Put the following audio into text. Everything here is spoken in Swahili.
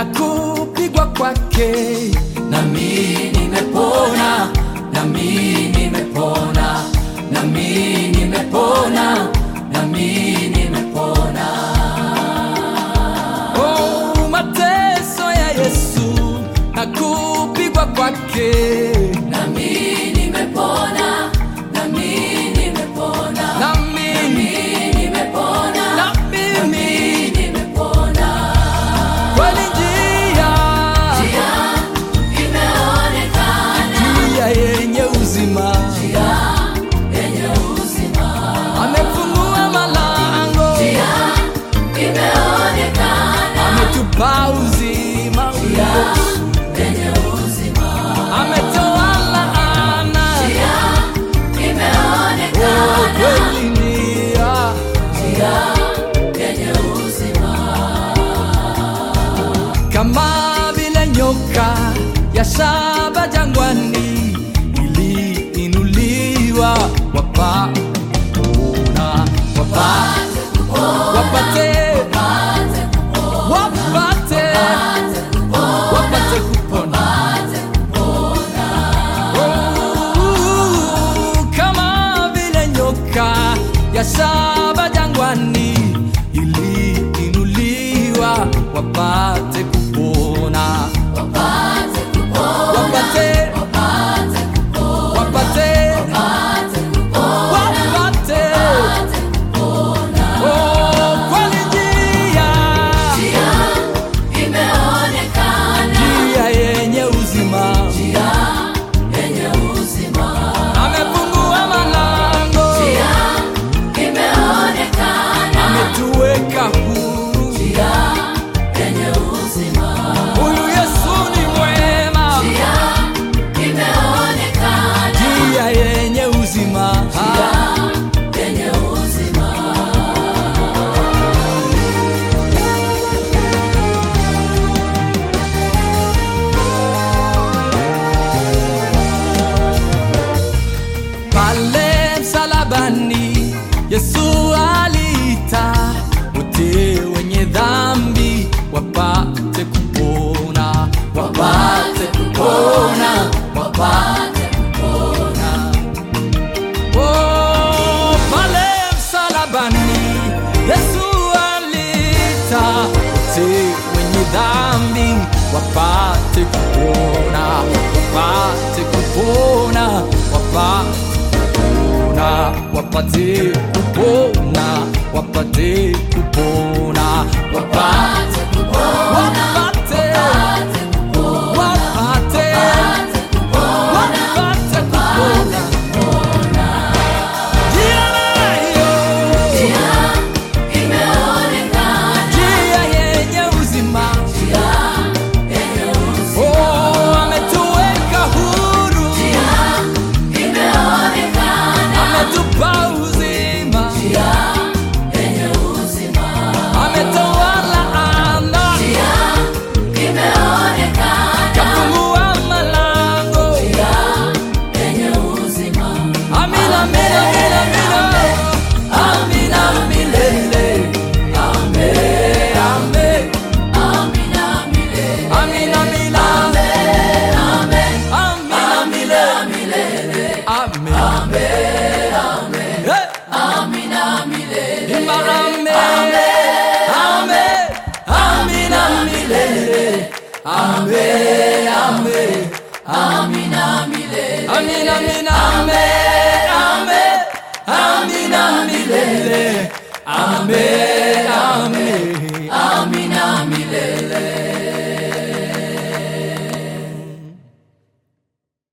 na kupigwa kwake nami nimepona nami nimepona nami nimepona nami nimepona oh, mateso ya yesu na kupigwa kwake nami nimepona nami nimepona na mimi nimepona na mimi nimepona kweli njia njia imeonekana njia yenye uzima yenye uzima amefungua malango njia imeonekana ametupa uzima yenye uzima ametoa laana njia Oh, imeonekana kweli njia njia yenye uzima kama vile nyoka ya shaba jangwani iliinuliwa wapate kuona wapate wapate wapate wapate kupona Oh, kama vile nyoka ya shaba jangwani iliinuliwa wapate kupona wapate kupona wapate wapate wapate Oh, kweli njia njia imeonekana njia yenye uzima njia yenye uzima amefungua malango njia imeonekana ametuweka huru njia yenye uzima huyu yesu ni mwema njia imeonekana njia yenye uzima yenye uzima pale msalabani yesu aliita wote wenye dhambi wapate kupona wapate kupona wapate kupona oh, pale msalabani yesu aliita wote wenye dhambi wapate kupona wapate kupona wapate kupona wapate kupona wapate kupona wapate wapate wapate wapate kupona Njia nayo, njia imeonekana njia yenye uzima njia yenye uzima Oh, ametuweka huru imeonekana ametupa uzima njia yenye uzima ametoa laana njia imeonekana kafungua malango njia yenye uzima amina amina amina amina amina milele ame ame amina milele amina amina amina milele milele ame Eh, amina milele imba ame ame amina milele ame ame amina milele amina amina ame ame amina milele ame